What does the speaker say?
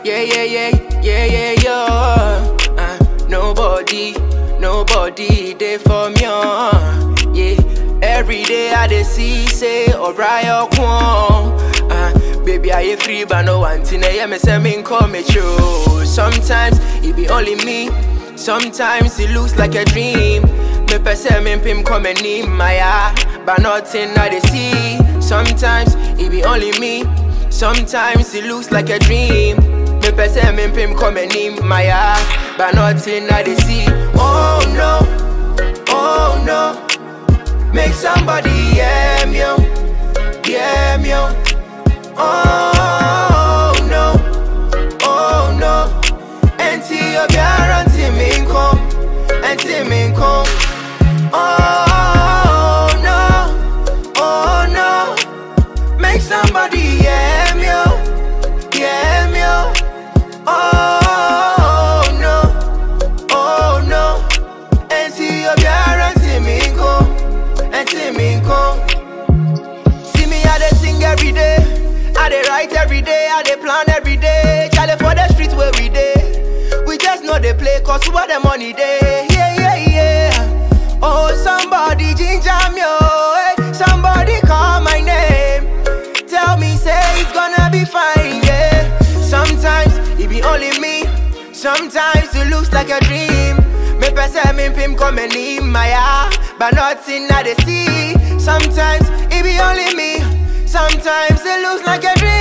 yeah, yeah, yeah, yeah, yeah, yeah. Uh, nobody, nobody there for me, uh, yeah. Every day I dey see say Orion Kwon. Uh, baby, I ain't free, but no one thing. I me say me call me true. Sometimes it be only me. Sometimes it looks like a dream. Me pese me pim come and in my eye, but nothing I dey see. Sometimes it be only me. Sometimes it looks like a dream. Me pese me pim come and in my eye, but nothing I dey see. Oh no, oh no. Make somebody hear me, oh, hear me. oh. Oh no, oh no. Enti obiara nti mi nko, enti mi nko. Oh no, oh no. Make somebody hear me, oh, hear me. oh. Oh no, oh no. Enti obiara nti mi nko, enti mi nko. See me, I dey sing every day. I dey write every day. I dey plan every day. Charlie for the streets where we dey. We just know they play cause where the money dey. Yeah, yeah, yeah. Oh, somebody ginger me, oh. Hey, somebody call my name. Tell me, say it's gonna be fine, yeah. Sometimes it be only me. Sometimes it looks like a dream. Me pese me pim come in my eye, but nothing I dey see. Sometimes it be only me. Sometimes it looks like a dream.